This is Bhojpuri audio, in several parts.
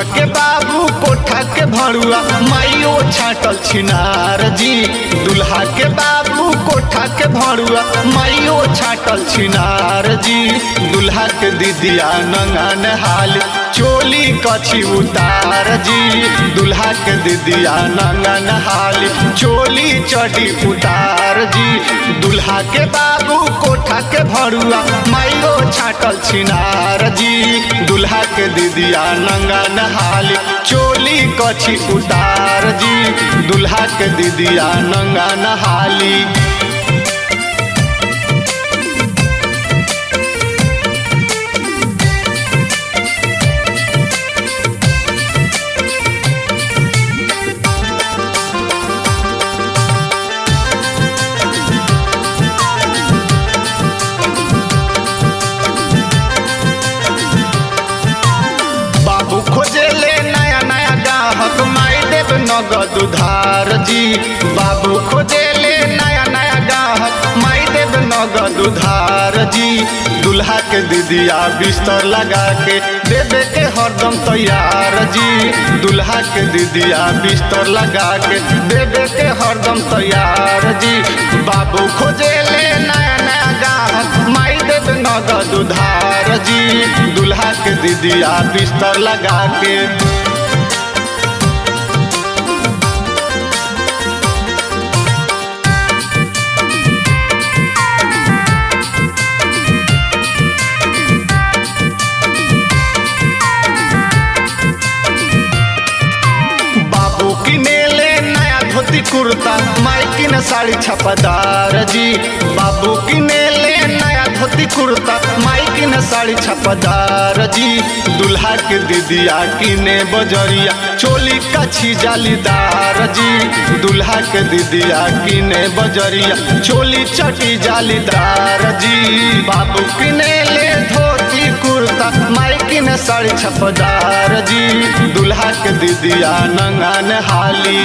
के बाबू कोठा के भरुआ माइयो छाटल छिनार जी दुल्हा के बाबू कोठा के भरुआ माइयो छाटल छिनार जी दुल्हा के दीदिया नंगा नहाल चोली कछी उतार जी दुल्हा के दीदिया नंगा नहाल चोली चढ़ी उतार जी दुल्हा के बाबू कोठा के भरुआ माइयो छाटल छिनार जी दुल्हा के दीदिया नंगा नहाल चोली कछी उतार जी दुल्हा के दीदिया नंगा नहाली बाबू खोजे ले नया नया ग्राहक माई देव नगद उधार जी बाबू खोजे ले नया नया ग्राहक माई देव नगद उधार जी दुल्हा के दीदिया बिस्तर लगा के देवे के हरदम तैयार जी दुल्हा के दीदिया बिस्तर लगा के देवे के हरदम तैयार जी बाबू खोजे ले नया नया ग्राहक माई देव नगद उधार जी दुल्हा के दीदिया बिस्तर लगा के बाबू किने ले नया धोती कुर्ता माई किने साड़ी छपादार जी बाबू किने ले नया धोती कुर्ता माई किने साड़ी छपादार जी दुल्हा के दीदिया किने बजरिया चोली कछी जालीदार जी दुल्हा के दीदिया किने बजरिया चोली चटी जालीदार जी बाबू किने ले धोती कुर्ता माई किने साड़ी छपदार जी दुल्हा के दीदिया नंगा नहाली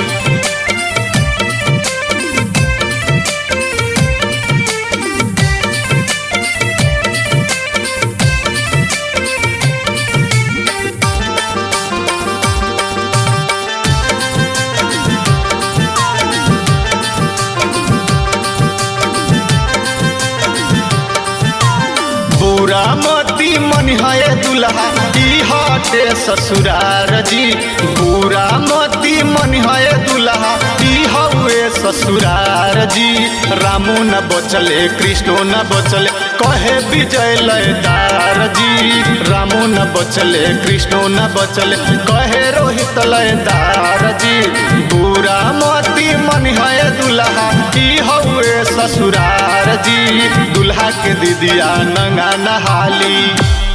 बुरा मती मन है दुल्हा ई हटे ससुरार जी बुरा मती मन है दुल्हा ई हवे ससुरार जी रामू न बचले कृष्णो न बचले कहे विजय लयदार जी रामू न बचले कृष्णो न बचले कहे रोहित लयदार जी बुरा मती मन है दुल्हा ई हवे ससुरार जी दुल्हा के दीदिया नंगा नहाली